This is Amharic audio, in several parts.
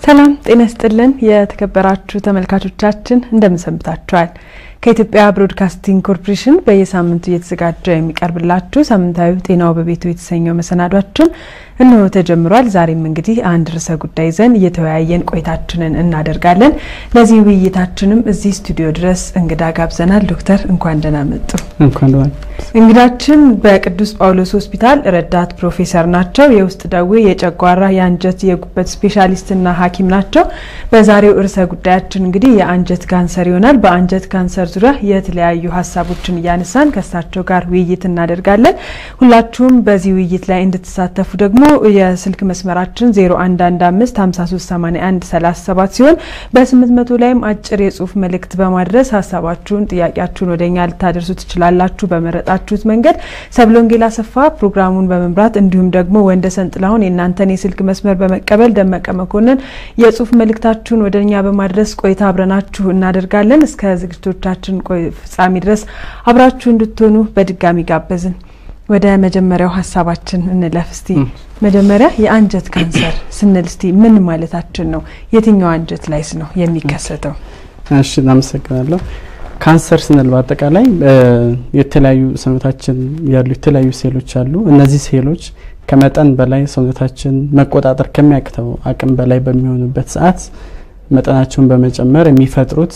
ሰላም ጤና ይስጥልን። የተከበራችሁ ተመልካቾቻችን እንደምን ሰንብታችኋል? ከኢትዮጵያ ብሮድካስቲንግ ኮርፖሬሽን በየሳምንቱ እየተዘጋጀ የሚቀርብላችሁ ሳምንታዊ ጤናው በቤቱ የተሰኘው መሰናዷችን እነሆ ተጀምሯል። ዛሬም እንግዲህ አንድ ርዕሰ ጉዳይ ይዘን እየተወያየን ቆይታችንን እናደርጋለን። ለዚህ ውይይታችንም እዚህ ስቱዲዮ ድረስ እንግዳ ጋብዘናል። ዶክተር እንኳን ደህና መጡ። እንኳን እንግዳችን በቅዱስ ጳውሎስ ሆስፒታል ረዳት ፕሮፌሰር ናቸው። የውስጥ ደዌ፣ የጨጓራ፣ የአንጀት፣ የጉበት ስፔሻሊስትና ሐኪም ናቸው። በዛሬው ርዕሰ ጉዳያችን እንግዲህ የአንጀት ካንሰር ይሆናል። በአንጀት ካንሰር ዙሪያ የተለያዩ ሀሳቦችን እያነሳን ከእሳቸው ጋር ውይይት እናደርጋለን። ሁላችሁም በዚህ ውይይት ላይ እንድትሳተፉ ደግሞ የስልክ መስመራችን 0115 5381 37 ሲሆን በ800 ላይም አጭር የጽሁፍ መልእክት በማድረስ ሀሳባችሁን፣ ጥያቄያችሁን ወደኛ ልታደርሱ ትችላላችሁ። በመረጣችሁት መንገድ ሰብለ ወንጌል አሰፋ ፕሮግራሙን በመምራት እንዲሁም ደግሞ ወንደሰን ጥላሁን የእናንተን የስልክ መስመር በመቀበል ደመቀ መኮንን የጽሁፍ መልእክታችሁን ወደ እኛ በማድረስ ቆይታ አብረናችሁ እናደርጋለን። እስከ ዝግጅቶቻችን ፍጻሜ ድረስ አብራችሁ እንድትሆኑ በድጋሚ ጋበዝን። ወደ መጀመሪያው ሀሳባችን እንለፍ። እስቲ መጀመሪያ የአንጀት ካንሰር ስንል እስቲ ምን ማለታችን ነው? የትኛው አንጀት ላይስ ነው የሚከሰተው? እሺ፣ እናመሰግናለሁ። ካንሰር ስንል በአጠቃላይ የተለያዩ ሰውነታችን ያሉ የተለያዩ ሴሎች አሉ። እነዚህ ሴሎች ከመጠን በላይ ሰውነታችን መቆጣጠር ከሚያቅተው አቅም በላይ በሚሆኑበት ሰዓት መጠናቸውን በመጨመር የሚፈጥሩት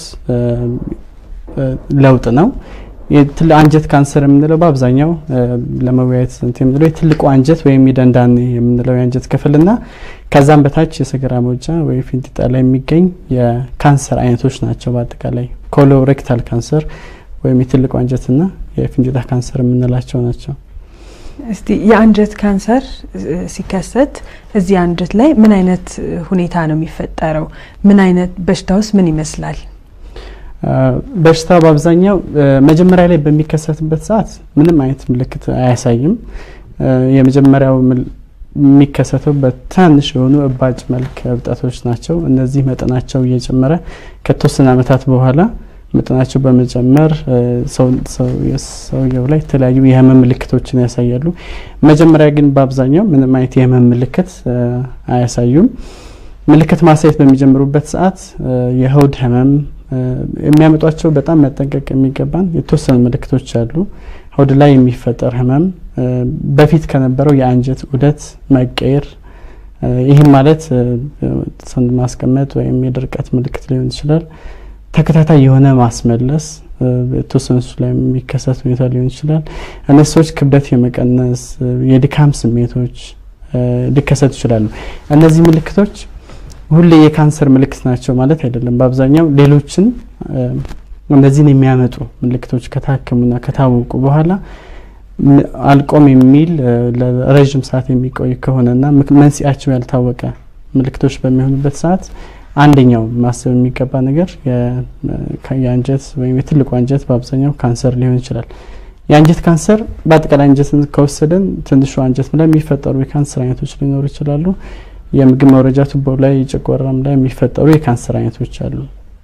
ለውጥ ነው። አንጀት ካንሰር የምንለው በአብዛኛው ለመወያየት የምንለው የትልቁ አንጀት ወይም የደንዳኔ የምንለው የአንጀት ክፍልና ከዛም በታች የሰገራ መውጫ ወይ ፊንጢጣ ላይ የሚገኝ የካንሰር አይነቶች ናቸው። በአጠቃላይ ኮሎሬክታል ካንሰር ወይም የትልቁ አንጀትና የፊንጢጣ ካንሰር የምንላቸው ናቸው። እስቲ የአንጀት ካንሰር ሲከሰት እዚህ አንጀት ላይ ምን አይነት ሁኔታ ነው የሚፈጠረው? ምን አይነት በሽታውስ ምን ይመስላል? በሽታ በአብዛኛው መጀመሪያ ላይ በሚከሰትበት ሰዓት ምንም አይነት ምልክት አያሳይም። የመጀመሪያው የሚከሰተው በትናንሽ የሆኑ እባጭ መልክ እብጠቶች ናቸው። እነዚህ መጠናቸው እየጨመረ ከተወሰነ ዓመታት በኋላ መጠናቸው በመጨመር ሰውየው ላይ የተለያዩ የህመም ምልክቶችን ያሳያሉ። መጀመሪያ ግን በአብዛኛው ምንም አይነት የህመም ምልክት አያሳዩም። ምልክት ማሳየት በሚጀምሩበት ሰዓት የሆድ ህመም የሚያመጧቸው በጣም መጠንቀቅ የሚገባን የተወሰኑ ምልክቶች አሉ። ሆድ ላይ የሚፈጠር ህመም፣ በፊት ከነበረው የአንጀት ዑደት መቀየር፣ ይህም ማለት ሰውን ማስቀመጥ ወይም የድርቀት ምልክት ሊሆን ይችላል። ተከታታይ የሆነ ማስመለስ የተወሰኑ እሱ ላይ የሚከሰት ሁኔታ ሊሆን ይችላል። እነዚህ ሰዎች ክብደት የመቀነስ የድካም ስሜቶች ሊከሰቱ ይችላሉ። እነዚህ ምልክቶች ሁሌ የካንሰር ምልክት ናቸው ማለት አይደለም። በአብዛኛው ሌሎችን እነዚህን የሚያመጡ ምልክቶች ከታከሙና ከታወቁ በኋላ አልቆም የሚል ለረዥም ሰዓት የሚቆይ ከሆነና መንስኤያቸው ያልታወቀ ምልክቶች በሚሆኑበት ሰዓት አንደኛው ማሰብ የሚገባ ነገር የአንጀት ወይም የትልቁ አንጀት በአብዛኛው ካንሰር ሊሆን ይችላል። የአንጀት ካንሰር በአጠቃላይ አንጀትን ከወሰደን ትንሹ አንጀት ላይ የሚፈጠሩ የካንሰር አይነቶች ሊኖሩ ይችላሉ። የምግብ መውረጃ ቱቦ ላይ ጨጓራም ላይ የሚፈጠሩ የካንሰር አይነቶች አሉ።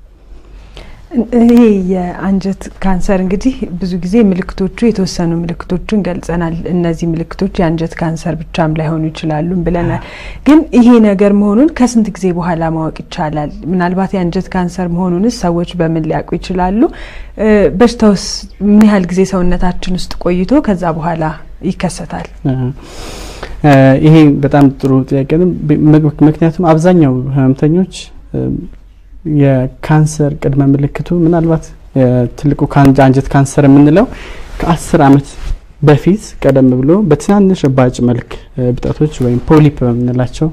ይሄ የአንጀት ካንሰር እንግዲህ ብዙ ጊዜ ምልክቶቹ የተወሰኑ ምልክቶቹን ገልጸናል። እነዚህ ምልክቶች የአንጀት ካንሰር ብቻም ላይሆኑ ይችላሉ ብለናል። ግን ይሄ ነገር መሆኑን ከስንት ጊዜ በኋላ ማወቅ ይቻላል? ምናልባት የአንጀት ካንሰር መሆኑንስ ሰዎች በምን ሊያውቁ ይችላሉ? በሽታውስ ምን ያህል ጊዜ ሰውነታችን ውስጥ ቆይቶ ከዛ በኋላ ይከሰታል? ይሄ በጣም ጥሩ ጥያቄ ነው። ምክንያቱም አብዛኛው ህመምተኞች የካንሰር ቅድመ ምልክቱ ምናልባት ትልቁ አንጀት ካንሰር የምንለው ከአስር ዓመት በፊት ቀደም ብሎ በትናንሽ እባጭ መልክ እብጠቶች ወይም ፖሊፕ በምንላቸው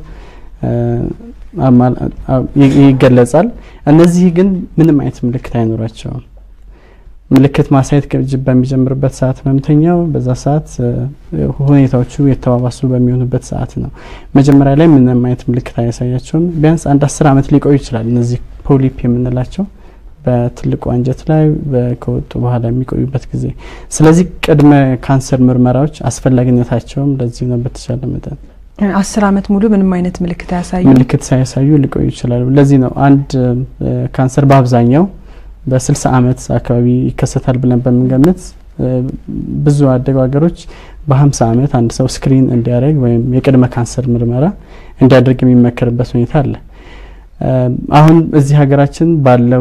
ይገለጻል። እነዚህ ግን ምንም አይነት ምልክት አይኖራቸውም። ምልክት ማሳየት በሚጀምርበት ሰዓት ህመምተኛው በዛ ሰዓት ሁኔታዎቹ የተባባሱ በሚሆኑበት ሰዓት ነው። መጀመሪያ ላይ ምንም አይነት ምልክት አያሳያቸውም። ቢያንስ አንድ አስር ዓመት ሊቆዩ ይችላል። እነዚህ ፖሊፕ የምንላቸው በትልቁ አንጀት ላይ ከወጡ በኋላ የሚቆዩበት ጊዜ። ስለዚህ ቅድመ ካንሰር ምርመራዎች አስፈላጊነታቸውም ለዚህ ነው። በተቻለ መጠን አስር ዓመት ሙሉ ምንም አይነት ምልክት አያሳዩ ምልክት ሳያሳዩ ሊቆዩ ይችላሉ። ለዚህ ነው አንድ ካንሰር በአብዛኛው በስልሳ ዓመት አካባቢ ይከሰታል ብለን በምንገምት ብዙ አደጉ ሀገሮች በ50 ዓመት አንድ ሰው ስክሪን እንዲያደርግ ወይም የቅድመ ካንሰር ምርመራ እንዲያደርግ የሚመከርበት ሁኔታ አለ። አሁን እዚህ ሀገራችን ባለው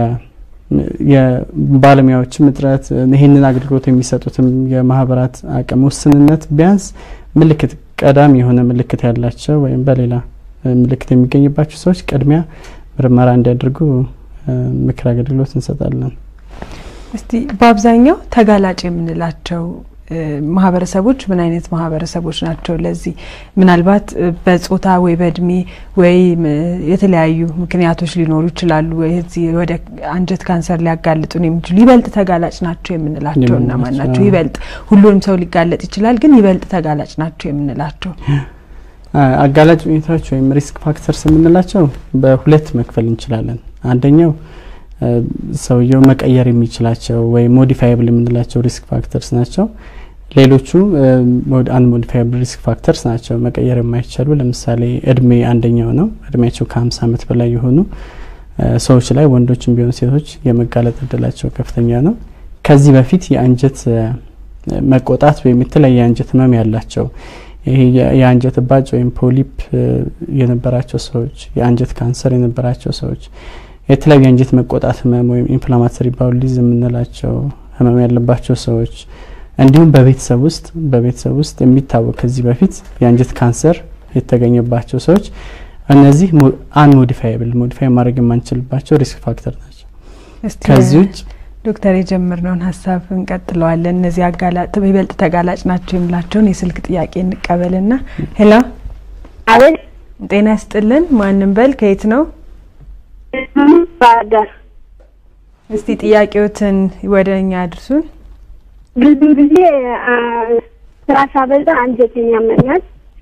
የባለሙያዎችም እጥረት ይህንን አገልግሎት የሚሰጡትም የማህበራት አቅም ውስንነት ቢያንስ ምልክት ቀዳሚ የሆነ ምልክት ያላቸው ወይም በሌላ ምልክት የሚገኝባቸው ሰዎች ቅድሚያ ምርመራ እንዲያደርጉ ምክር አገልግሎት እንሰጣለን። እስቲ በአብዛኛው ተጋላጭ የምንላቸው ማህበረሰቦች ምን አይነት ማህበረሰቦች ናቸው? ለዚህ ምናልባት በጾታ ወይ በእድሜ ወይ የተለያዩ ምክንያቶች ሊኖሩ ይችላሉ። እዚህ ወደ አንጀት ካንሰር ሊያጋልጡን የሚችሉ ይበልጥ ተጋላጭ ናቸው የምንላቸው እነማን ናቸው? ይበልጥ ሁሉንም ሰው ሊጋለጥ ይችላል፣ ግን ይበልጥ ተጋላጭ ናቸው የምንላቸው አጋላጭ ሁኔታዎች ወይም ሪስክ ፋክተርስ የምንላቸው በሁለት መክፈል እንችላለን። አንደኛው ሰውየው መቀየር የሚችላቸው ወይም ሞዲፋይብል የምንላቸው ሪስክ ፋክተርስ ናቸው። ሌሎቹ አንሞዲፋይብል ሪስክ ፋክተርስ ናቸው፣ መቀየር የማይቻሉ ለምሳሌ እድሜ አንደኛው ነው። እድሜያቸው ከ50 ዓመት በላይ የሆኑ ሰዎች ላይ ወንዶችም ቢሆን ሴቶች የመጋለጥ እድላቸው ከፍተኛ ነው። ከዚህ በፊት የአንጀት መቆጣት ወይም የተለያየ የአንጀት ህመም ያላቸው ይሄ የአንጀት እባጭ ወይም ፖሊፕ የነበራቸው ሰዎች፣ የአንጀት ካንሰር የነበራቸው ሰዎች የተለያዩ የአንጀት መቆጣት ህመም ወይም ኢንፍላማቶሪ ባውሊዝም የምንላቸው ህመም ያለባቸው ሰዎች እንዲሁም በቤተሰብ ውስጥ በቤተሰብ ውስጥ የሚታወቅ ከዚህ በፊት የአንጀት ካንሰር የተገኘባቸው ሰዎች እነዚህ አንሞዲፋይብል ሞዲፋይ ማድረግ የማንችልባቸው ሪስክ ፋክተር ናቸው። ከዚህ ውጭ ዶክተር የጀመርነውን ሀሳብ እንቀጥለዋለን። እነዚህ አጋላጥ ይበልጥ ተጋላጭ ናቸው የምላቸውን የስልክ ጥያቄ እንቀበልና ሄሎ፣ አቤት። ጤና ይስጥልን። ማንም በል ከየት ነው? ባህር ዳር። እስቲ ጥያቄዎትን ወደ እኛ አድርሱን። ብዙ ጊዜ ስራ ሳበዛ አንጀቴን ያመኛል፣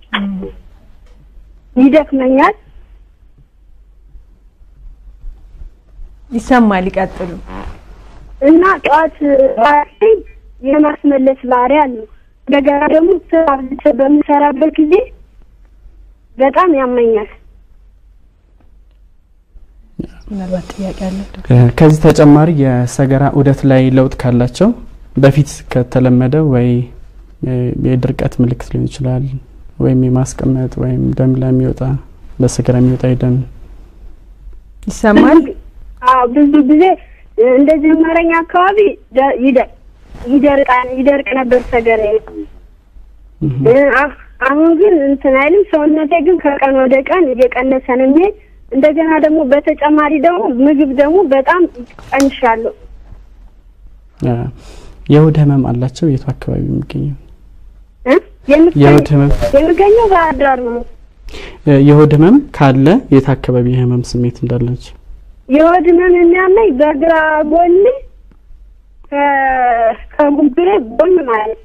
ይደክመኛል። ይሰማል። ይቀጥሉ። እና ጠዋት የማስመለስ ባህሪ አለው። እንደገና ደግሞ ስራ በምሰራበት ጊዜ በጣም ያመኛል። ምናልባት ጥያቄ አለ። ከዚህ ተጨማሪ የሰገራ ዑደት ላይ ለውጥ ካላቸው በፊት ከተለመደው ወይ የድርቀት ምልክት ሊሆን ይችላል ወይም የማስቀመጥ ወይም ደም ላይ የሚወጣ በሰገራ የሚወጣ የደም ይሰማል። አዎ ብዙ ጊዜ እንደ ጀመረኝ አካባቢ ይደርቃል ይደርቅ ነበር ሰገራ። አሁን ግን እንትን አይልም። ሰውነቴ ግን ከቀን ወደ ቀን እየቀነሰ ነው የሚሄድ እንደገና ደግሞ በተጨማሪ ደግሞ ምግብ ደግሞ በጣም ቀንሻለሁ። የሆድ ህመም አላቸው። የቱ አካባቢ የሚገኘው የምገኘው የሆድ ህመም የምገኘው ባህር ዳር ነው። የሆድ ህመም ካለ የት አካባቢ የህመም ስሜት እንዳላቸው የሆድ ህመም የሚያመኝ በግራ ጎን ከጉብሬ ጎን ማለት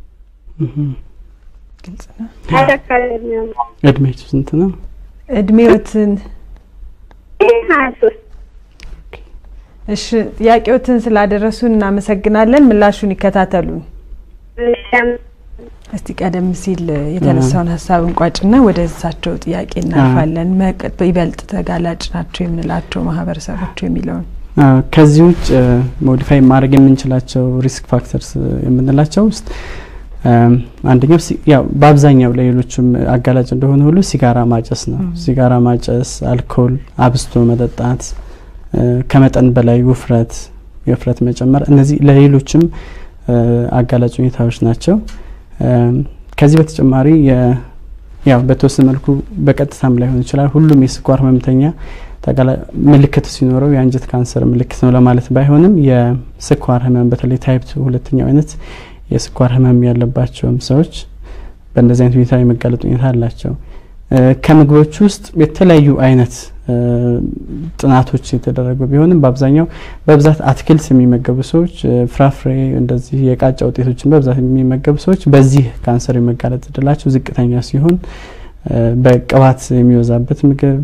ግልጽ ነው። አካባቢ የሚያመኝ እድሜያቸው ስንት ነው? እድሜዎትን ሀያ ሶስት እሺ፣ ጥያቄዎትን ስላደረሱን እናመሰግናለን። ምላሹን ይከታተሉን። እስቲ ቀደም ሲል የተነሳውን ሀሳብ እንቋጭና ወደ እሳቸው ጥያቄ እናልፋለን። ይበልጥ ተጋላጭ ናቸው የምንላቸው ማህበረሰቦች የሚለውን ከዚህ ውጭ ሞዲፋይ ማድረግ የምንችላቸው ሪስክ ፋክተርስ የምንላቸው ውስጥ አንደኛው ያው በአብዛኛው ለሌሎችም አጋላጭ እንደሆነ ሁሉ ሲጋራ ማጨስ ነው። ሲጋራ ማጨስ፣ አልኮል አብስቶ መጠጣት፣ ከመጠን በላይ ውፍረት፣ የውፍረት መጨመር፣ እነዚህ ለሌሎችም አጋላጭ ሁኔታዎች ናቸው። ከዚህ በተጨማሪ ያው በተወሰነ መልኩ በቀጥታም ላይሆን ይችላል። ሁሉም የስኳር ህመምተኛ ምልክት ሲኖረው የአንጀት ካንሰር ምልክት ነው ለማለት ባይሆንም የስኳር ህመም በተለይ ታይፕ ሁለተኛው አይነት የስኳር ህመም ያለባቸውም ሰዎች በእንደዚህ አይነት ሁኔታ የመጋለጥ ሁኔታ አላቸው። ከምግቦች ውስጥ የተለያዩ አይነት ጥናቶች የተደረጉ ቢሆንም በአብዛኛው በብዛት አትክልት የሚመገቡ ሰዎች፣ ፍራፍሬ፣ እንደዚህ የቃጫ ውጤቶችን በብዛት የሚመገቡ ሰዎች በዚህ ካንሰር የመጋለጥ እድላቸው ዝቅተኛ ሲሆን በቅባት የሚበዛበት ምግብ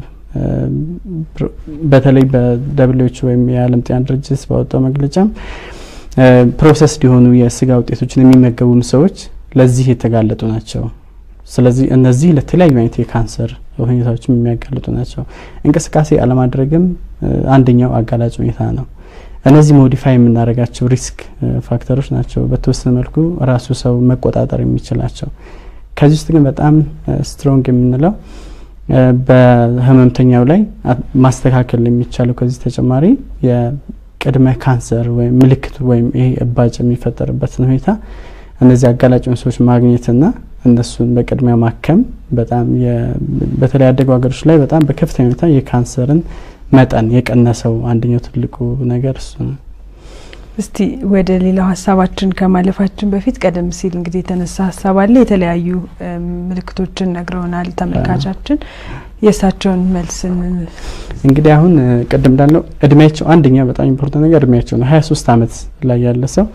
በተለይ በደብሊዎች ወይም የዓለም ጤና ድርጅት ባወጣው መግለጫም ፕሮሰስድ የሆኑ የስጋ ውጤቶችን የሚመገቡም ሰዎች ለዚህ የተጋለጡ ናቸው። ስለዚህ እነዚህ ለተለያዩ አይነት የካንሰር ሁኔታዎችም የሚያጋልጡ ናቸው። እንቅስቃሴ አለማድረግም አንደኛው አጋላጭ ሁኔታ ነው። እነዚህ ሞዲፋይ የምናደርጋቸው ሪስክ ፋክተሮች ናቸው፣ በተወሰነ መልኩ ራሱ ሰው መቆጣጠር የሚችላቸው። ከዚህ ውስጥ ግን በጣም ስትሮንግ የምንለው በህመምተኛው ላይ ማስተካከል የሚቻለው ከዚህ ተጨማሪ የቅድመ ካንሰር ወይም ምልክቱ ወይም ይሄ እባጭ የሚፈጠርበትን ሁኔታ እነዚህ አጋላጭ ሰዎች ማግኘትና እነሱን በቅድሚያ ማከም በጣም በተለይ ያደጉ ሀገሮች ላይ በጣም በከፍተኛ ሁኔታ የካንሰርን መጠን የቀነሰው አንደኛው ትልቁ ነገር እሱ ነው። እስቲ ወደ ሌላው ሀሳባችን ከማለፋችን በፊት ቀደም ሲል እንግዲህ የተነሳ ሀሳብ አለ። የተለያዩ ምልክቶችን ነግረውናል ተመልካቻችን። የእሳቸውን መልስን እንግዲህ አሁን ቅድም እንዳለው እድሜያቸው አንደኛ በጣም ኢምፖርታንት ነገር እድሜያቸው ነው። ሀያ ሶስት አመት ላይ ያለ ሰው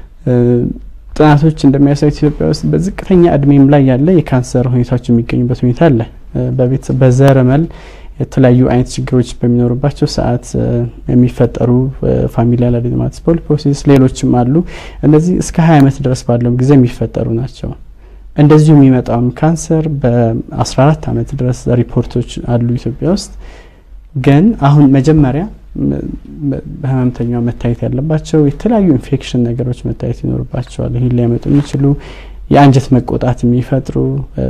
ጥናቶች እንደሚያሳዩት ኢትዮጵያ ውስጥ በዝቅተኛ እድሜም ላይ ያለ የካንሰር ሁኔታዎች የሚገኙበት ሁኔታ አለ። በቤተሰብ በዘረመል የተለያዩ አይነት ችግሮች በሚኖሩባቸው ሰዓት የሚፈጠሩ ፋሚሊያል አዴኖማቲስ ፖሊፖሲስ ሌሎችም አሉ። እነዚህ እስከ ሀያ አመት ድረስ ባለው ጊዜ የሚፈጠሩ ናቸው። እንደዚሁ የሚመጣውም ካንሰር በ14 አመት ድረስ ሪፖርቶች አሉ ኢትዮጵያ ውስጥ። ግን አሁን መጀመሪያ በህመምተኛው መታየት ያለባቸው የተለያዩ ኢንፌክሽን ነገሮች መታየት ይኖርባቸዋል። ይህን ሊያመጡ የሚችሉ የአንጀት መቆጣት የሚፈጥሩ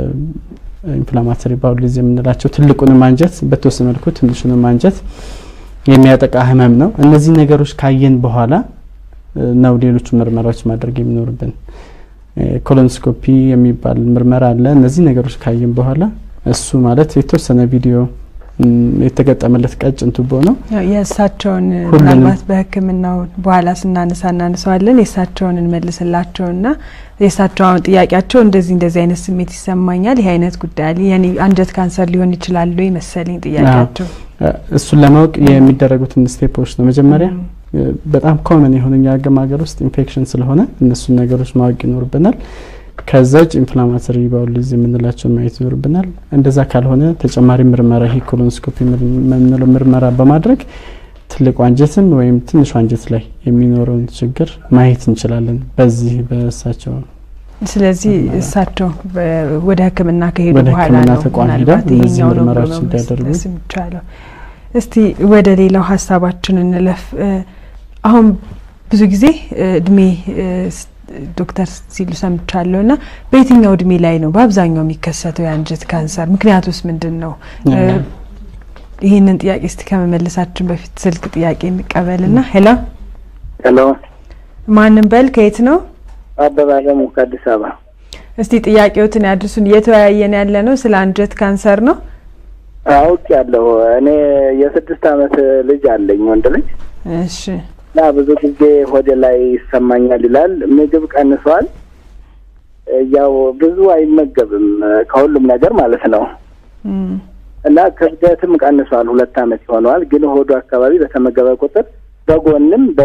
ኢንፍላማተሪ ባውል የምንላቸው ትልቁንም አንጀት በተወሰነ መልኩ ትንሹንም አንጀት የሚያጠቃ ህመም ነው። እነዚህ ነገሮች ካየን በኋላ ነው ሌሎቹ ምርመራዎች ማድረግ የሚኖርብን። ኮሎኖስኮፒ የሚባል ምርመራ አለ። እነዚህ ነገሮች ካየን በኋላ እሱ ማለት የተወሰነ ቪዲዮ የተገጠመለት ቀጭን ቱቦ ነው። የእሳቸውን ምናልባት በሕክምናው በኋላ ስናነሳ እናነሳዋለን። የእሳቸውን እንመልስላቸውና የእሳቸው አሁን ጥያቄያቸው እንደዚህ እንደዚህ አይነት ስሜት ይሰማኛል፣ ይህ አይነት ጉዳይ አለ፣ የኔ አንጀት ካንሰር ሊሆን ይችላል ወይ መሰለኝ ጥያቄያቸው። እሱን ለማወቅ የሚደረጉትን ስቴፖች ነው። መጀመሪያ በጣም ኮመን የሆነ የአገም ሀገር ውስጥ ኢንፌክሽን ስለሆነ እነሱን ነገሮች ማወቅ ይኖርብናል። ከዛ ውጭ ኢንፍላማተሪ ባውል ዲዚዝ የምንላቸው ማየት ይኖርብናል። እንደዛ ካልሆነ ተጨማሪ ምርመራ ይሄ ኮሎኖስኮፒ የምንለው ምርመራ በማድረግ ትልቁ አንጀትም ወይም ትንሹ አንጀት ላይ የሚኖረውን ችግር ማየት እንችላለን በዚህ በእሳቸው ስለዚህ እሳቸው ወደ ሕክምና ከሄዱ ወደ በኋላ ሕክምና ነው ተቋም ሄደው ምናልባት እነዚህ ይሄኛው ነው ብሎ ምርመራዎች መመለስ እንዲያደርጉ የሚቻለው። እስቲ ወደ ሌላው ሀሳባችን እንለፍ። አሁን ብዙ ጊዜ እድሜ ዶክተር ሲሉ ሰምቻለሁ እና በየትኛው እድሜ ላይ ነው በአብዛኛው የሚከሰተው የአንጀት ካንሰር? ምክንያቱስ ምንድን ነው? ይህንን ጥያቄ እስቲ ከመመለሳችን በፊት ስልክ ጥያቄ እንቀበልና። ሄሎ ሄሎ ማንም በል ከየት ነው? አበባ አለሙ ከአዲስ አበባ። እስቲ ጥያቄዎትን ያድርሱን። እየተወያየን ያለ ነው ስለ አንጀት ካንሰር ነው። አውቅ ያለሁ እኔ የስድስት አመት ልጅ አለኝ ወንድ ልጅ እሺ እና ብዙ ጊዜ ሆዴ ላይ ይሰማኛል ይላል። ምግብ ቀንሷል። ያው ብዙ አይመገብም ከሁሉም ነገር ማለት ነው። እም፣ እና ክብደትም ቀንሷል። ሁለት አመት ይሆነዋል። ግን ሆዱ አካባቢ በተመገበ ቁጥር በጎንም በ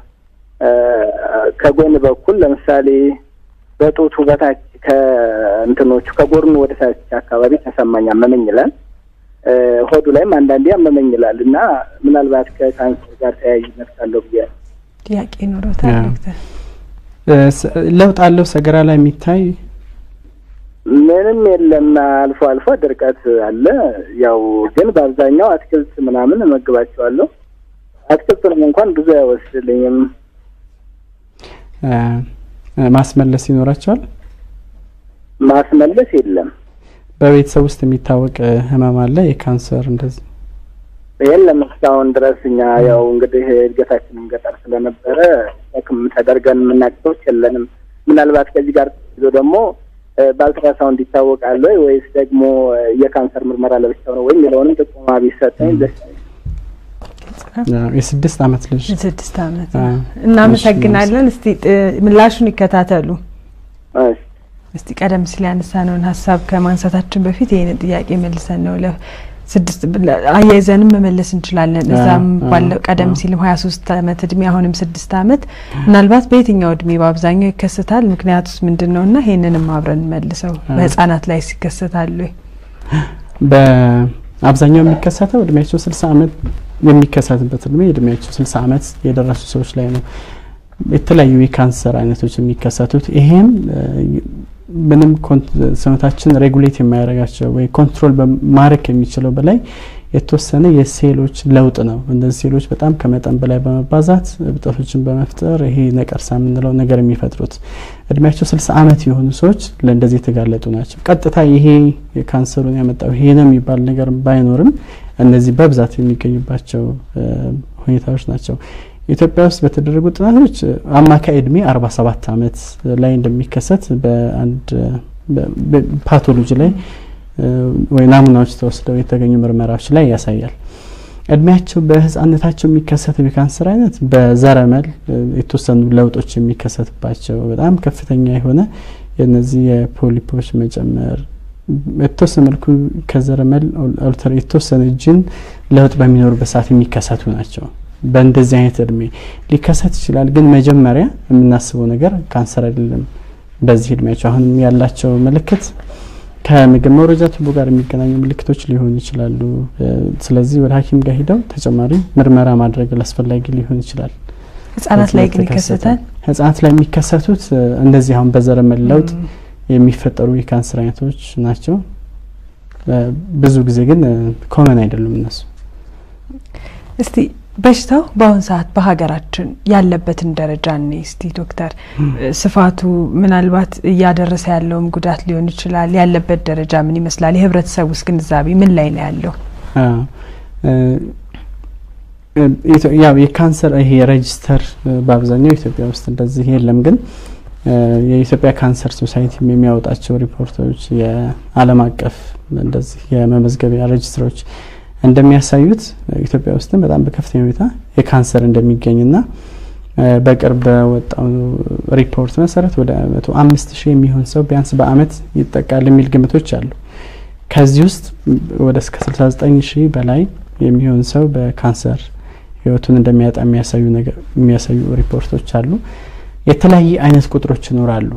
ከጎን በኩል ለምሳሌ በጡቱ በታች ከእንትኖቹ ከጎርኑ ወደ ታች አካባቢ ተሰማኝ አመመኝ ይላል። ሆዱ ላይም አንዳንዴ አመመኝ ይላል እና ምናልባት ከካንሰር ጋር ተያያዥነት ካለው ብዬ ጥያቄ ኖሮታል ያ። ዶክተር? ለውጥ አለው ሰገራ ላይ የሚታይ ምንም የለም። አልፎ አልፎ ድርቀት አለ። ያው ግን በአብዛኛው አትክልት ምናምን እመግባቸዋለሁ። አትክልቱንም እንኳን ብዙ አይወስድልኝም። እ፣ ማስመለስ ይኖራቸዋል። ማስመለስ የለም በቤተሰብ ውስጥ የሚታወቅ እ፣ ህመም አለ የካንሰር እንደዚህ የለም እስካሁን ድረስ እኛ ያው እንግዲህ እድገታችንም ገጠር ስለነበረ ሸክም ተደርገን የምናቅቶች የለንም። ምናልባት ከዚህ ጋር ይዞ ደግሞ እ፣ በአልትራሳውንድ ይታወቃል ወይ ወይስ ደግሞ እ፣ የካንሰር ምርመራ ለብቻው ነው ወይ የሚለውንም ጥቆማ ቢሰጠኝ ደስ ይለኛል። ያው የስድስት አመት ልጅ ስድስት አመት አ፣ እናመሰግናለን። እስቲ ጥ- ምላሹን ይከታተሉ። እሺ። እስቲ ቀደም ሲል ያነሳነውን ሀሳብ ከማንሳታችን በፊት ይህንን ጥያቄ መልሰን ነው ለ ስድስት ለ- አያይዘንም መመለስ እንችላለን። አ፣ እዛም አ፣ ባለው ቀደም አ። ሲልም ሀያ ሶስት አመት እድሜ አሁንም ስድስት አመት ምናልባት በየትኛው እድሜ በአብዛኛው ይከሰታል? ምክንያቱስ ምንድን ነው እና ይህንንም አብረን መልሰው አ። በህጻናት ላይ ይከሰታሉ ወይ? በአብዛኛው የሚከሰተው እድሜያቸው ስልሳ አመት የሚከሰትበት እድሜ እድሜያቸው ስልሳ አመት የደረሱ ሰዎች ላይ ነው የተለያዩ የካንሰር አይነቶች የሚከሰቱት። ይሄም እ፣ ምንም ኮን- ሰውነታችን ሬጉሌት የማያደርጋቸው ወይ ኮንትሮል ማድረግ የሚችለው በላይ የተወሰነ የሴሎች ለውጥ ነው። እነዚህ ሴሎች በጣም ከመጠን በላይ በመባዛት እብጠቶችን በመፍጠር ይሄ ነቀርሳ የምንለው ነገር የሚፈጥሩት እድሜያቸው ስልሳ ዓመት የሆኑ ሰዎች ለእንደዚህ የተጋለጡ ናቸው። ቀጥታ ይሄ ካንሰሩን ያመጣው ይሄ ነው የሚባል ነገር ባይኖርም እነዚህ በብዛት የሚገኙባቸው ሁኔታዎች ናቸው። ኢትዮጵያ ውስጥ በተደረጉ ጥናቶች አማካይ እድሜ አርባ ሰባት ዓመት ላይ እንደሚከሰት በአንድ ፓቶሎጂ ላይ ወይ ናሙናዎች ተወስደው የተገኙ ምርመራዎች ላይ ያሳያል። እድሜያቸው በህፃነታቸው የሚከሰተው የካንሰር አይነት በዘረመል የተወሰኑ ለውጦች የሚከሰትባቸው በጣም ከፍተኛ የሆነ የነዚህ የፖሊፖች መጨመር የተወሰነ መልኩ ከዘረመል ኦልተር የተወሰነ ጅን ለውጥ በሚኖሩበት ሰዓት የሚከሰቱ ናቸው። በእንደዚህ አይነት እድሜ ሊከሰት ይችላል። ግን መጀመሪያ የምናስበው ነገር ካንሰር አይደለም። በዚህ እድሜያቸው አሁንም ያላቸው ምልክት ከምግብ መውረጃ ቱቦ ጋር የሚገናኙ ምልክቶች ሊሆኑ ይችላሉ። ስለዚህ ወደ ሐኪም ጋር ሂደው ተጨማሪ ምርመራ ማድረግ አስፈላጊ ሊሆን ይችላል። ህጻናት ላይ ግን ይከሰታል። ህጻናት ላይ የሚከሰቱት እንደዚህ አሁን በዘረመል ለውጥ የሚፈጠሩ የካንሰር አይነቶች ናቸው። ብዙ ጊዜ ግን ኮመን አይደሉም እነሱ። እስቲ በሽታው በአሁን ሰዓት በሀገራችን ያለበትን ደረጃ እኔ እስቲ ዶክተር ስፋቱ ምናልባት እያደረሰ ያለውም ጉዳት ሊሆን ይችላል። ያለበት ደረጃ ምን ይመስላል? የህብረተሰብ ውስጥ ግንዛቤ ምን ላይ ነው ያለው? ያው የካንሰር ይሄ ሬጅስተር በአብዛኛው ኢትዮጵያ ውስጥ እንደዚህ የለም ግን የኢትዮጵያ ካንሰር ሶሳይቲ የሚያወጣቸው ሪፖርቶች የዓለም አቀፍ እንደዚህ የመመዝገቢያ ሬጅስትሮች እንደሚያሳዩት ኢትዮጵያ ውስጥም በጣም በከፍተኛ ሁኔታ የካንሰር እንደሚገኝና በቅርብ በወጣው ሪፖርት መሰረት ወደ መቶ አምስት ሺህ የሚሆን ሰው ቢያንስ በአመት ይጠቃል የሚል ግምቶች አሉ። ከዚህ ውስጥ ወደ እስከ 69 ሺህ በላይ የሚሆን ሰው በካንሰር ህይወቱን እንደሚያጣ የሚያሳዩ ነገር የሚያሳዩ ሪፖርቶች አሉ። የተለያየ አይነት ቁጥሮች ይኖራሉ።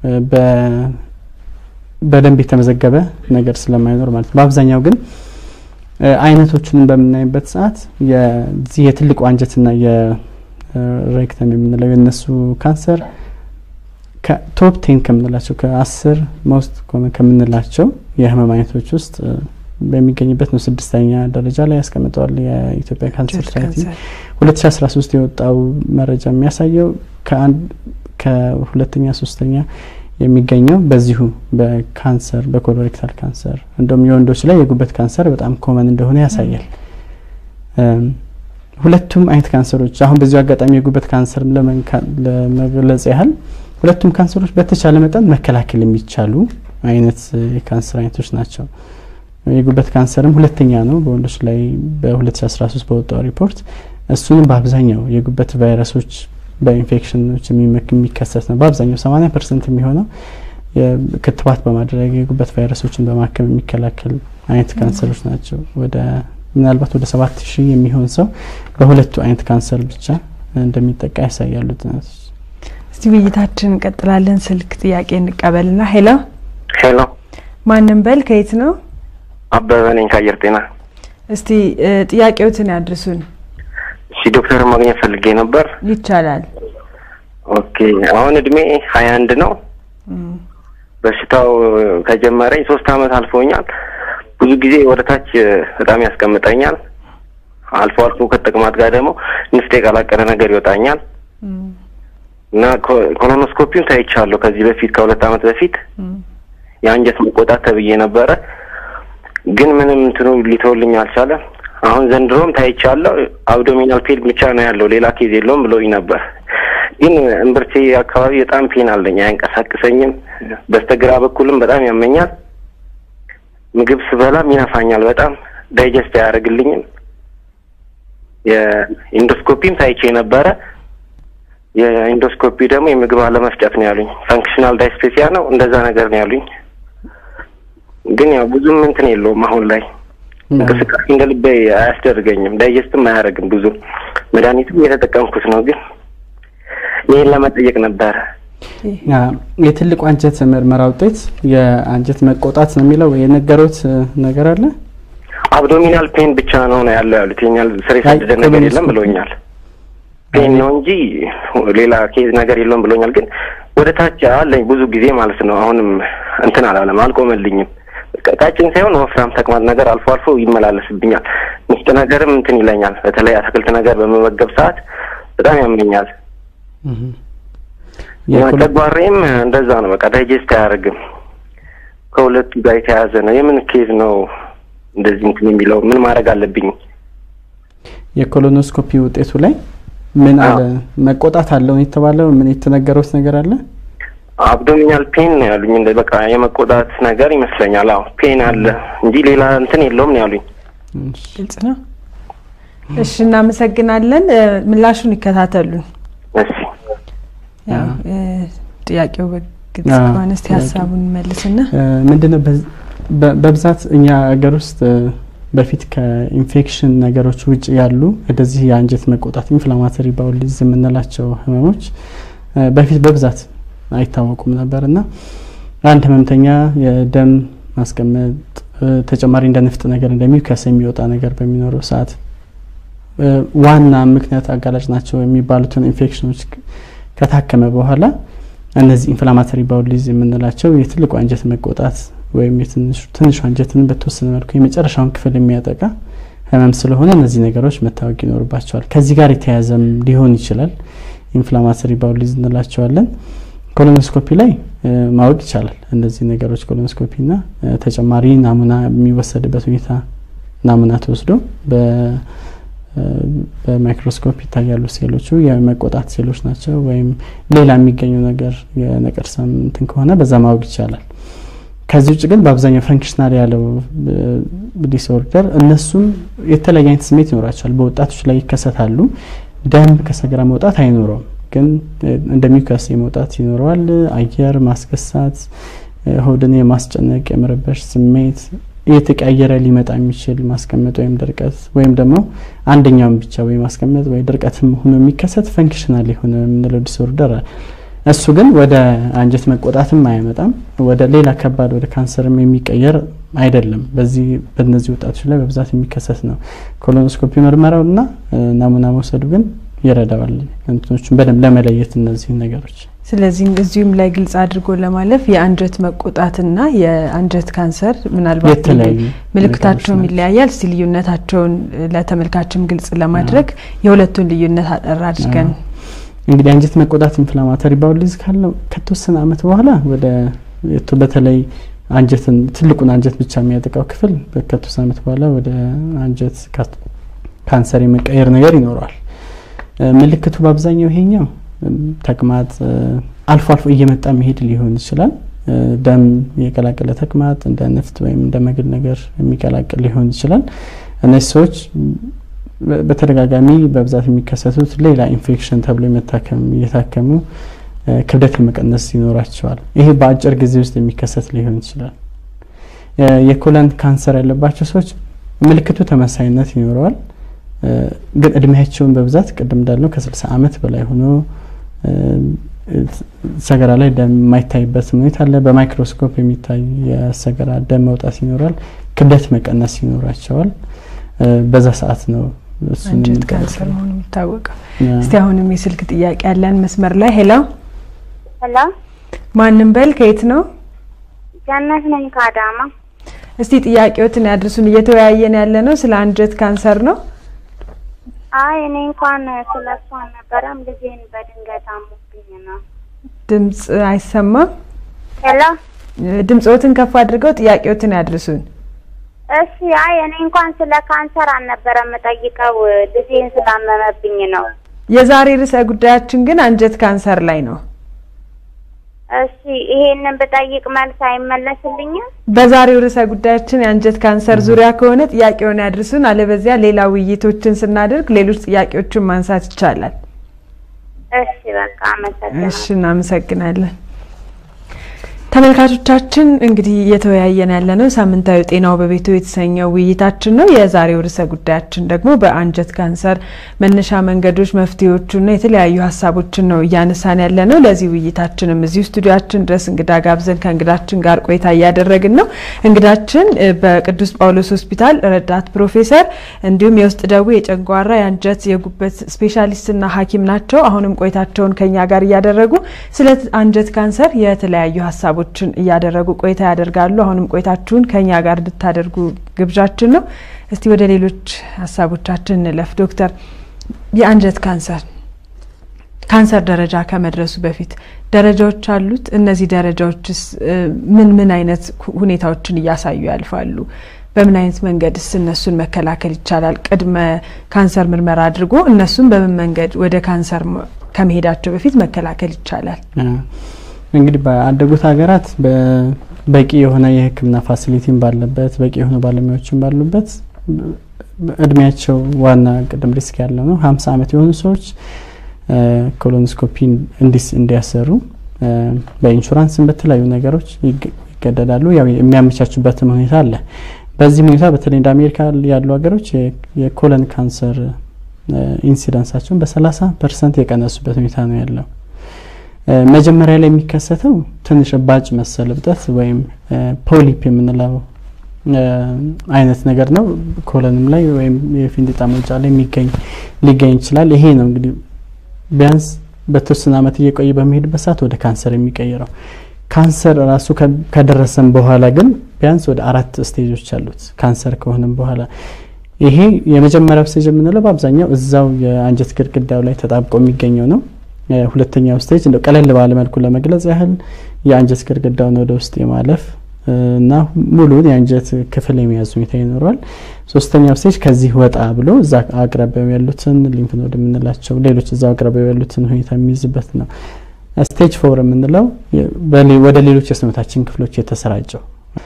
በደንብ የተመዘገበ ነገር ስለማይኖር ማለት ነው። በአብዛኛው ግን አይነቶቹን በምናይበት ሰዓት የዚህ የትልቁ አንጀትና የሬክተም የምንለው የነሱ ካንሰር ከቶፕ ቴን ከምንላቸው ከአስር ሞስት ከምንላቸው የህመም አይነቶች ውስጥ በሚገኝበት ነው። ስድስተኛ ደረጃ ላይ ያስቀምጠዋል የኢትዮጵያ ካንሰር ሶሳይቲ። ሁለት ሺ አስራ ሶስት የወጣው መረጃ የሚያሳየው ከሁለተኛ ሶስተኛ የሚገኘው በዚሁ በካንሰር በኮሎሬክታል ካንሰር እንደውም የወንዶች ላይ የጉበት ካንሰር በጣም ኮመን እንደሆነ ያሳያል። ሁለቱም አይነት ካንሰሮች አሁን በዚሁ አጋጣሚ የጉበት ካንሰር ለመግለጽ ያህል ሁለቱም ካንሰሮች በተቻለ መጠን መከላከል የሚቻሉ አይነት የካንሰር አይነቶች ናቸው። የጉበት ካንሰርም ሁለተኛ ነው በወንዶች ላይ በ2013 በወጣው ሪፖርት። እሱንም በአብዛኛው የጉበት ቫይረሶች በኢንፌክሽኖች የሚከሰት ነው። በአብዛኛው 80 ፐርሰንት የሚሆነው ክትባት በማድረግ የጉበት ቫይረሶችን በማከም የሚከላከል አይነት ካንሰሮች ናቸው። ወደ ምናልባት ወደ ሰባት ሺህ የሚሆን ሰው በሁለቱ አይነት ካንሰር ብቻ እንደሚጠቃ ያሳያሉ ጥናቶች። እስቲ ውይይታችን እንቀጥላለን። ስልክ ጥያቄ እንቀበልና ሄሎ ሄሎ፣ ማንም በል ከየት ነው? አበበ ነኝ ከአየር ጤና። እስቲ ጥያቄዎትን ያድርሱን። እሺ ዶክተር ማግኘት ፈልጌ ነበር። ይቻላል። ኦኬ አሁን እድሜ ሀያ አንድ ነው። በሽታው ከጀመረኝ ሶስት አመት አልፎኛል። ብዙ ጊዜ ወደ ታች በጣም ያስቀምጠኛል። አልፎ አልፎ ከተቅማጥ ጋር ደግሞ ንፍጥ የቀላቀለ ነገር ይወጣኛል እና ኮሎኖስኮፒውን ታይቻለሁ ከዚህ በፊት ከሁለት አመት በፊት የአንጀት መቆጣት ተብዬ ነበረ፣ ግን ምንም እንትኑ ሊተውልኝ አልቻለም። አሁን ዘንድሮም ታይቻለሁ። አብዶሚናል ፔን ብቻ ነው ያለው ሌላ ኬዝ የለውም ብሎኝ ነበር። ግን እምብርቴ አካባቢ በጣም ፔን አለኝ፣ አያንቀሳቅሰኝም። በስተግራ በኩልም በጣም ያመኛል። ምግብ ስበላም ይነፋኛል በጣም ዳይጀስት አያደርግልኝም። የኢንዶስኮፒም ታይቼ ነበረ። የኢንዶስኮፒ ደግሞ የምግብ አለመፍጨት ነው ያሉኝ። ፈንክሽናል ዳይስፔሲያ ነው እንደዛ ነገር ነው ያሉኝ። ግን ያው ብዙም እንትን የለውም አሁን ላይ እንቅስቃሴ እንደ ልቤ አያስደርገኝም። ዳይጀስትም አያደርግም ብዙ መድኃኒትም እየተጠቀምኩት ነው። ግን ይህን ለመጠየቅ ነበረ። የትልቁ አንጀት ምርመራ ውጤት የአንጀት መቆጣት ነው የሚለው የነገሩት ነገር አለ። አብዶሚናል ፔን ብቻ ነው ነው ያለው ያሉት። የኛል ስር የሰደደ ነገር የለም ብሎኛል። ፔን ነው እንጂ ሌላ ኬዝ ነገር የለውም ብሎኛል። ግን ወደ ታች አለኝ ብዙ ጊዜ ማለት ነው። አሁንም እንትን አላለም፣ አልቆመልኝም። ቀጫጭን ሳይሆን ወፍራም ተቅማጥ ነገር አልፎ አልፎ ይመላለስብኛል። ሚስጥ ነገርም እንትን ይለኛል። በተለይ አትክልት ነገር በመመገብ ሰዓት በጣም ያመኛል። ጨጓራዬም እንደዛ ነው። በቃ ዳይጀስት አያደርግም። ከሁለቱ ጋር የተያያዘ ነው። የምን ኬዝ ነው እንደዚህ እንትን የሚለው? ምን ማድረግ አለብኝ? የኮሎኖስኮፒ ውጤቱ ላይ ምን አለ? መቆጣት አለው የተባለው ምን የተነገረውት ነገር አለ? አብዶሚናል ፔን ነው ያሉኝ። እንደ በቃ የመቆጣት ነገር ይመስለኛል። አዎ ፔን አለ እንጂ ሌላ እንትን የለውም ነው ያሉኝ። ግልጽ ነው። እሺ፣ እናመሰግናለን። ምላሹን ይከታተሉን። እሺ፣ ያው ጥያቄው በግልጽ ከሆነ እስቲ ሀሳቡን መልስና ምንድነው በብዛት እኛ ሀገር ውስጥ በፊት ከኢንፌክሽን ነገሮች ውጭ ያሉ እንደዚህ የአንጀት መቆጣት ኢንፍላማተሪ ባውል ዲዚዝ የምንላቸው ህመሞች በፊት በብዛት አይታወቁም ነበር እና አንድ ህመምተኛ የደም ማስቀመጥ ተጨማሪ እንደ ንፍጥ ነገር እንደሚከስ የሚወጣ ነገር በሚኖረው ሰዓት ዋና ምክንያት አጋላጭ ናቸው የሚባሉትን ኢንፌክሽኖች ከታከመ በኋላ እነዚህ ኢንፍላማተሪ ባውል ዲዚዝ የምንላቸው የትልቁ አንጀት መቆጣት ወይም ትንሹ አንጀትን በተወሰነ መልኩ የመጨረሻውን ክፍል የሚያጠቃ ህመም ስለሆነ እነዚህ ነገሮች መታወቅ ይኖርባቸዋል። ከዚህ ጋር የተያያዘም ሊሆን ይችላል። ኢንፍላማተሪ ባውል ዲዚዝ እንላቸዋለን። ኮሎኖስኮፒ ላይ ማወቅ ይቻላል። እነዚህ ነገሮች ኮሎኖስኮፒና ተጨማሪ ናሙና የሚወሰድበት ሁኔታ ናሙና ተወስዶ በማይክሮስኮፕ ይታያሉ። ሴሎቹ የመቆጣት ሴሎች ናቸው ወይም ሌላ የሚገኘው ነገር የነቀርሳ እንትን ከሆነ በዛ ማወቅ ይቻላል። ከዚህ ውጭ ግን በአብዛኛው ፈንክሽናል ያለው ዲስኦርደር እነሱም የተለያየ አይነት ስሜት ይኖራቸዋል። በወጣቶች ላይ ይከሰታሉ። ደም ከሰገራ መውጣት አይኖረውም፣ ግን እንደሚከስ የመውጣት ይኖረዋል። አየር ማስገሳት፣ ሆድን የማስጨነቅ የመረበሽ ስሜት እየተቀያየረ ሊመጣ የሚችል ማስቀመጥ ወይም ድርቀት ወይም ደግሞ አንደኛውን ብቻ ወይ ማስቀመጥ ወይ ድርቀትም ሆኖ የሚከሰት ፈንክሽናል የሆነ የምንለው ዲስኦርደር እሱ ግን ወደ አንጀት መቆጣትም አያመጣም። ወደ ሌላ ከባድ ወደ ካንሰርም የሚቀየር አይደለም። በዚህ በእነዚህ ወጣቶች ላይ በብዛት የሚከሰት ነው። ኮሎኖስኮፒ ምርመራው እና ናሙና መውሰዱ ግን ይረዳዋል እንትኖቹን በደንብ ለመለየት እነዚህ ነገሮች። ስለዚህ እዚሁም ላይ ግልጽ አድርጎ ለማለፍ የአንጀት መቆጣትና የአንጀት ካንሰር ምናልባት የተለያዩ ምልክታቸውም ይለያያል። እስቲ ልዩነታቸውን ለተመልካችም ግልጽ ለማድረግ የሁለቱን ልዩነት አጠር አድርገን እንግዲህ አንጀት መቆጣት ኢንፍላማተሪ ባውል ዲዚዝ ካለው ከተወሰነ አመት በኋላ ወደ በተለይ አንጀትን ትልቁን አንጀት ብቻ የሚያጠቃው ክፍል ከተወሰነ አመት በኋላ ወደ አንጀት ካንሰር የመቀየር ነገር ይኖረዋል። ምልክቱ በአብዛኛው ይሄኛው ተቅማጥ አልፎ አልፎ እየመጣ መሄድ ሊሆን ይችላል። ደም የቀላቀለ ተቅማጥ እንደ ንፍጥ ወይም እንደ መግል ነገር የሚቀላቅል ሊሆን ይችላል። እነዚህ ሰዎች በተደጋጋሚ በብዛት የሚከሰቱት ሌላ ኢንፌክሽን ተብሎ የመታከም እየታከሙ ክብደት የመቀነስ ይኖራቸዋል። ይሄ በአጭር ጊዜ ውስጥ የሚከሰት ሊሆን ይችላል። የኮለን ካንሰር ያለባቸው ሰዎች ምልክቱ ተመሳይነት ይኖረዋል። ግን እድሜያቸውን በብዛት ቅድም እንዳልነው ከስልሳ አመት በላይ ሆኖ ሰገራ ላይ ደም የማይታይበት ሁኔታ አለ። በማይክሮስኮፕ የሚታይ የሰገራ ደም መውጣት ይኖራል። ክብደት መቀነስ ይኖራቸዋል። በዛ ሰዓት ነው አንጀት ካንሰር መሆኑ የሚታወቀው። እስቲ አሁንም የስልክ ጥያቄ ያለን መስመር ላይ ሄሎ ሄሎ፣ ማንም በል ከየት ነው? ገነት ነኝ ከአዳማ። እስቲ ጥያቄዎትን ያድርሱን። እየተወያየን ያለ ነው ስለ አንጀት ካንሰር ነው። አይ እኔ እንኳን ስለ እሱ አልነበረም፣ ልጄን በድንገት አሞብኝ ነው። ድምጽ አይሰማም። ሄሎ፣ ድምጾትን ከፍ አድርገው ጥያቄዎትን ያድርሱን። እሺ። አይ እኔ እንኳን ስለ ካንሰር አልነበረም የምጠይቀው፣ ልጄን ስላመመብኝ ነው። የዛሬ ርዕሰ ጉዳያችን ግን አንጀት ካንሰር ላይ ነው። እሺ፣ ይሄንን ብጠይቅ መልስ አይመለስልኝም? በዛሬው ርዕሰ ጉዳያችን የአንጀት ካንሰር ዙሪያ ከሆነ ጥያቄውን ያድርሱን። አለበዚያ ሌላ ውይይቶችን ስናደርግ ሌሎች ጥያቄዎችን ማንሳት ይቻላል። እሺ፣ በቃ አመሰግናለሁ። እሺ፣ እናመሰግናለን። ተመልካቾቻችን እንግዲህ እየተወያየን ያለነው ሳምንታዊ ጤናው በቤቱ የተሰኘው ውይይታችን ነው። የዛሬው ርዕሰ ጉዳያችን ደግሞ በአንጀት ካንሰር መነሻ መንገዶች፣ መፍትሄዎቹና የተለያዩ ሀሳቦችን ነው እያነሳን ያለነው። ለዚህ ውይይታችንም እዚሁ ስቱዲያችን ድረስ እንግዳ ጋብዘን ከእንግዳችን ጋር ቆይታ እያደረግን ነው። እንግዳችን በቅዱስ ጳውሎስ ሆስፒታል ረዳት ፕሮፌሰር እንዲሁም የውስጥ ደዌ የጨጓራ፣ የአንጀት፣ የጉበት ስፔሻሊስትና ሐኪም ናቸው። አሁንም ቆይታቸውን ከኛ ጋር እያደረጉ ስለ አንጀት ካንሰር የተለያዩ ሀሳቦች ሀሳቦችን እያደረጉ ቆይታ ያደርጋሉ። አሁንም ቆይታችሁን ከኛ ጋር እንድታደርጉ ግብዣችን ነው። እስቲ ወደ ሌሎች ሀሳቦቻችን እንለፍ። ዶክተር የአንጀት ካንሰር ካንሰር ደረጃ ከመድረሱ በፊት ደረጃዎች አሉት። እነዚህ ደረጃዎችስ ምን ምን አይነት ሁኔታዎችን እያሳዩ ያልፋሉ? በምን አይነት መንገድስ እነሱን መከላከል ይቻላል? ቅድመ ካንሰር ምርመራ አድርጎ እነሱን በምን መንገድ ወደ ካንሰር ከመሄዳቸው በፊት መከላከል ይቻላል? እንግዲህ በአደጉት ሀገራት በቂ የሆነ የሕክምና ፋሲሊቲም ባለበት በቂ የሆነ ባለሙያዎችን ባሉበት እድሜያቸው ዋና ቅድም ሪስክ ያለው ነው ሀምሳ ዓመት የሆኑ ሰዎች ኮሎኖስኮፒ እንዲስ እንዲያሰሩ በኢንሹራንስም በተለያዩ ነገሮች ይገደዳሉ። ያው የሚያመቻቹበትም ሁኔታ አለ። በዚህ ሁኔታ በተለይ እንደ አሜሪካ ያሉ ሀገሮች የኮለን ካንሰር ኢንሲደንሳቸውን በሰላሳ ፐርሰንት የቀነሱበት ሁኔታ ነው ያለው። መጀመሪያ ላይ የሚከሰተው ትንሽ እባጭ መሰል እብጠት ወይም ፖሊፕ የምንለው አይነት ነገር ነው። ኮለንም ላይ ወይም የፊንጢጣ መውጫ ላይ የሚገኝ ሊገኝ ይችላል። ይሄ ነው እንግዲህ ቢያንስ በተወሰነ ዓመት እየቆየ በሚሄድበት ሰዓት ወደ ካንሰር የሚቀይረው። ካንሰር ራሱ ከደረሰም በኋላ ግን ቢያንስ ወደ አራት ስቴጆች አሉት። ካንሰር ከሆነም በኋላ ይሄ የመጀመሪያው ስቴጅ የምንለው በአብዛኛው እዛው የአንጀት ግድግዳው ላይ ተጣብቆ የሚገኘው ነው። ሁለተኛው ስቴጅ እንደው ቀለል ባለ መልኩ ለመግለጽ ያህል የአንጀት ግድግዳውን ወደ ውስጥ የማለፍ እና ሙሉን የአንጀት ክፍል የመያዝ ሁኔታ ይኖረዋል። ሶስተኛው ስቴጅ ከዚህ ወጣ ብሎ እዛ አቅራቢያው ያሉትን ሊምፍ ኖድ የምንላቸው ሌሎች እዛው አቅራቢያው ያሉትን ሁኔታ የሚይዝበት ነው። ስቴጅ ፎር የምንለው ወደ ሌሎች የሰውነታችን ክፍሎች የተሰራጨው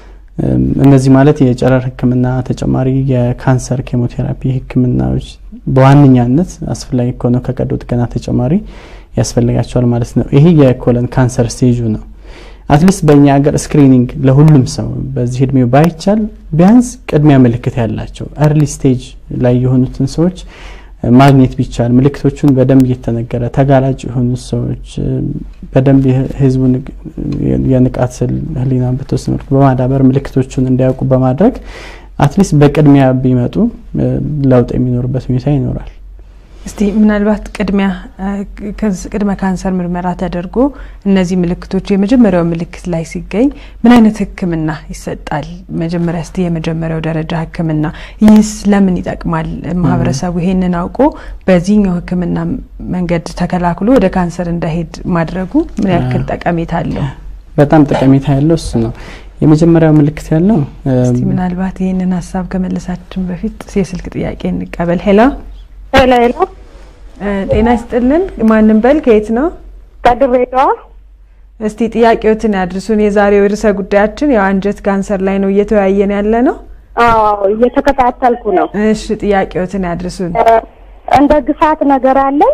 እነዚህ ማለት የጨረር ሕክምና ተጨማሪ የካንሰር ኬሞቴራፒ ሕክምናዎች በዋነኛነት አስፈላጊ ከሆነው ከቀዶ ጥገና ተጨማሪ ያስፈልጋቸዋል ማለት ነው። ይሄ የኮለን ካንሰር ስቴጁ ነው። አትሊስት በእኛ ሀገር ስክሪኒንግ ለሁሉም ሰው በዚህ እድሜው ባይቻል ቢያንስ ቅድሚያ ምልክት ያላቸው እርሊ ስቴጅ ላይ የሆኑትን ሰዎች ማግኘት ቢቻል ምልክቶቹን በደንብ እየተነገረ ተጋላጭ የሆኑ ሰዎች በደንብ የህዝቡን የንቃት ህሊና በተወሰነ መልኩ በማዳበር ምልክቶቹን እንዲያውቁ በማድረግ አትሊስት በቅድሚያ ቢመጡ ለውጥ የሚኖርበት ሁኔታ ይኖራል። እስቲ ምናልባት ቅድሚያ ቅድመ ካንሰር ምርመራ ተደርጎ እነዚህ ምልክቶች የመጀመሪያው ምልክት ላይ ሲገኝ ምን አይነት ህክምና ይሰጣል? መጀመሪያ እስቲ የመጀመሪያው ደረጃ ህክምና ይህስ ለምን ይጠቅማል? ማህበረሰቡ ይሄንን አውቆ በዚህኛው ህክምና መንገድ ተከላክሎ ወደ ካንሰር እንዳይሄድ ማድረጉ ምን ያክል ጠቀሜታ አለው? በጣም ጠቀሜታ ያለው እሱ ነው። የመጀመሪያው ምልክት ያለው እስቲ ምናልባት ይህንን ሀሳብ ከመለሳችን በፊት የስልክ ጥያቄ እንቀበል። ሄሎ ሄሎ ሄሎ፣ ጤና ይስጥልን። ማንም በል ከየት ነው? ከድሬዳዋ። እስቲ ጥያቄዎትን ያድርሱን። የዛሬው ርዕሰ ጉዳያችን ያው አንጀት ካንሰር ላይ ነው እየተወያየን ያለ ነው። አዎ እየተከታተልኩ ነው። እሺ ጥያቄዎትን ያድርሱን። እንደ ግፋት ነገር አለኝ።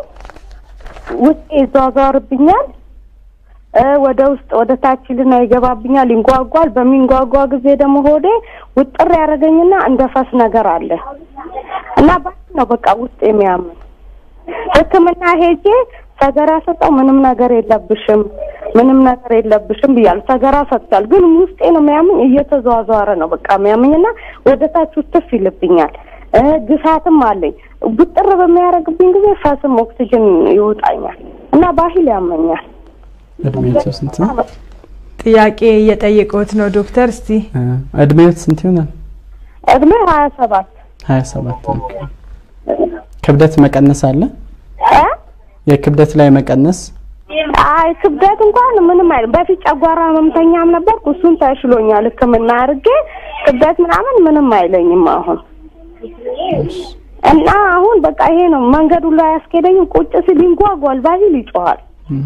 ውስጤ ይዟዟርብኛል። ወደ ውስጥ ወደ ታች ልና ይገባብኛል፣ ይንጓጓል። በሚንጓጓ ጊዜ ደግሞ ሆዴ ውጥር ያደረገኝና እንደ ፈስ ነገር አለ እና ባክ ነው በቃ ውስጥ የሚያምን ሕክምና ሄጄ ሰገራ ሰጠው። ምንም ነገር የለብሽም ምንም ነገር የለብሽም ብያለሁ። ሰገራ ሰጥቷል፣ ግን ውስጤ ነው የሚያምን። እየተዘዋዘረ ነው በቃ የሚያምኝና ወደ ታች ውትፍ ይልብኛል። ግፋትም አለኝ። ውጥር በሚያደርግብኝ ጊዜ ፈስም ኦክሲጅን ይውጣኛል እና ባህል ያመኛል። እድሜያቸው ስንት ነው? ጥያቄ እየጠየቁት ነው ዶክተር። እስቲ እድሜዎት ስንት ይሆናል? እድሜ ሀያ ሰባት ሀያ ሰባት ክብደት መቀነስ አለ? የክብደት ላይ መቀነስ አይ ክብደት እንኳን ምንም አይልም። በፊት ጨጓራ ህመምተኛም ነበርኩ። እሱን ተሽሎኛል ሕክምና አድርጌ ክብደት ምናምን ምንም አይለኝም አሁን እና አሁን በቃ ይሄ ነው መንገዱ ላይ ያስኬደኝም። ቁጭ ሲል ይንጓጓል፣ ባህል ይጮሃል።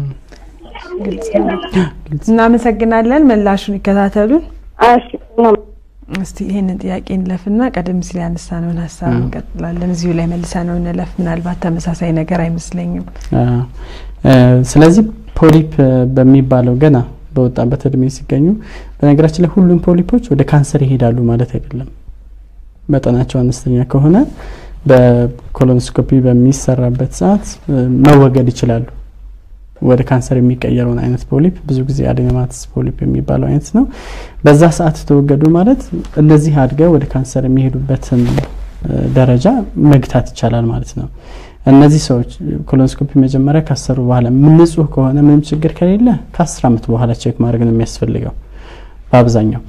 እናመሰግናለን። ምላሹን ይከታተሉን። እሺ ነው እስቲ ይህንን ጥያቄ እንለፍና ቀደም ሲል ያነሳነውን ሀሳብ እንቀጥላለን። እዚሁ ላይ መልሰ ነው እንለፍ። ምናልባት ተመሳሳይ ነገር አይመስለኝም። ስለዚህ ፖሊፕ በሚባለው ገና በወጣበት እድሜ ሲገኙ፣ በነገራችን ላይ ሁሉም ፖሊፖች ወደ ካንሰር ይሄዳሉ ማለት አይደለም። መጠናቸው አነስተኛ ከሆነ በኮሎኖስኮፒ በሚሰራበት ሰዓት መወገድ ይችላሉ። ወደ ካንሰር የሚቀየረውን አይነት ፖሊፕ ብዙ ጊዜ አዴኖማትስ ፖሊፕ የሚባለው አይነት ነው። በዛ ሰዓት ተወገዱ ማለት እነዚህ አድገው ወደ ካንሰር የሚሄዱበትን ደረጃ መግታት ይቻላል ማለት ነው። እነዚህ ሰዎች ኮሎኖስኮፒ መጀመሪያ ካሰሩ በኋላ ንጹህ ከሆነ ምንም ችግር ከሌለ ከአስር ዓመት በኋላ ቼክ ማድረግ ነው የሚያስፈልገው በአብዛኛው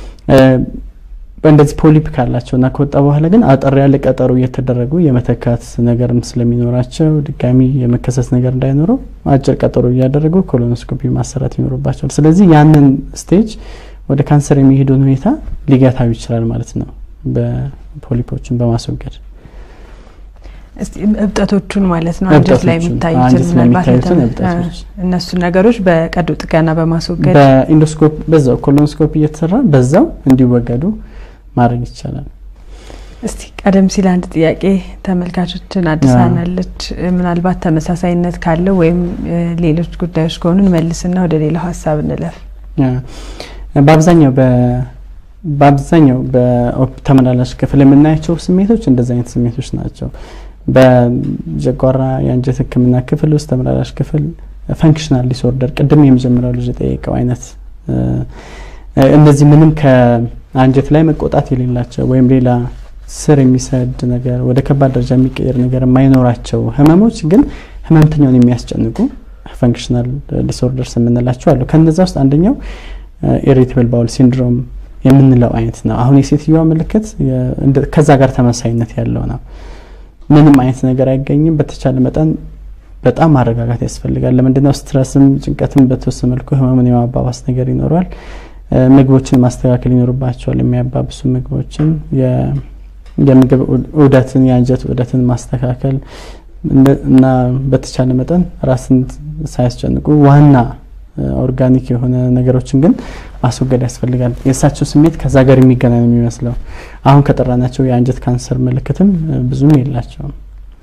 እንደዚህ ፖሊፕ ካላቸው እና ከወጣ በኋላ ግን አጠር ያለ ቀጠሮ እየተደረጉ የመተካት ነገርም ስለሚኖራቸው ድጋሚ የመከሰት ነገር እንዳይኖረው አጭር ቀጠሮ እያደረጉ ኮሎኖስኮፒ ማሰራት ይኖርባቸዋል። ስለዚህ ያንን ስቴጅ ወደ ካንሰር የሚሄዱን ሁኔታ ሊገታው ይችላል ማለት ነው በፖሊፖችን በማስወገድ እስቲ እብጠቶቹን ማለት ነው አንጀት ላይ የሚታዩትን አንጀት ላይ ምናልባት የሚታዩትን ለተመ- እብጠቶች እነሱን ነገሮች በቀዶ ጥገና በማስወገድ በኢንዶስኮፕ በዛው ኮሎኖስኮፒ እየተሰራ በዛው እንዲወገዱ ማድረግ ይቻላል። እስቲ ቀደም ሲል አንድ ጥያቄ ተመልካቾችን አድሳናለች። ምናልባት ተመሳሳይነት ካለው ወይም እ፣ ሌሎች ጉዳዮች ከሆኑ እንመልስና ወደ ሌላው ሀሳብ እንለፍ። በአብዛኛው በ- በአብዛኛው በተመላላሽ ክፍል የምናያቸው ስሜቶች እንደዚህ አይነት ስሜቶች ናቸው። በጨጓራ የአንጀት ሕክምና ክፍል ውስጥ ተመላላሽ ክፍል ፈንክሽናል ዲስኦርደር ቅድም የመጀመሪያው ልጅ የጠየቀው አይነት እ፣ እነዚህ ምንም ከአንጀት ላይ መቆጣት የሌላቸው ወይም ሌላ ስር የሚሰድ ነገር ወደ ከባድ ደረጃ የሚቀየር ነገር የማይኖራቸው ህመሞች ግን ህመምተኛውን የሚያስጨንቁ ፈንክሽናል ዲስኦርደርስ የምንላቸው አሉ። ከነዛ ውስጥ አንደኛው ኢሪቴብል ባውል ሲንድሮም የምንለው አይነት ነው። አሁን የሴትዮዋ ምልክት የ- እንደ- ከዛ ጋር ተመሳይነት ያለው ነው። ምንም አይነት ነገር አይገኝም። በተቻለ መጠን በጣም ማረጋጋት ያስፈልጋል። ለምንድነው ስትረስም ጭንቀትም በተወሰነ መልኩ ህመምን የማባባስ ነገር ይኖረዋል። እ፣ ምግቦችን ማስተካከል ይኖርባቸዋል። የሚያባብሱ ምግቦችን የ- የምግብ ዑ- ዑደትን የአንጀት ዑደትን ማስተካከል እንደ- እና በተቻለ መጠን ራስን ሳያስጨንቁ ዋና እ፣ ኦርጋኒክ የሆነ ነገሮችን ግን ማስወገድ ያስፈልጋል። የእሳቸው ስሜት ከዛ ጋር የሚገናኝ ነው የሚመስለው። አሁን ከጠራናቸው የአንጀት ካንሰር ምልክትም እ፣ ብዙም የላቸውም።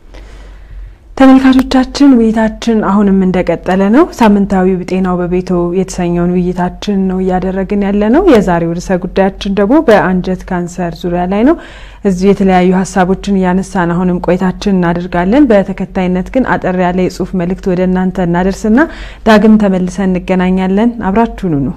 ተመልካቾቻችን ውይይታችን አሁንም እንደቀጠለ ነው። ሳምንታዊ ጤናው በቤቶ የተሰኘውን ውይይታችን ነው እያደረግን ያለ ነው። የዛሬው ርዕሰ ጉዳያችን ደግሞ በአንጀት ካንሰር ዙሪያ ላይ ነው። እዚሁ የተለያዩ ሀሳቦችን እያነሳን አሁንም ቆይታችን እናደርጋለን። በተከታይነት ግን አጠር ያለ የጽሁፍ መልእክት ወደ እናንተ እናደርስና ዳግም ተመልሰን እንገናኛለን። አብራችሁኑ ነው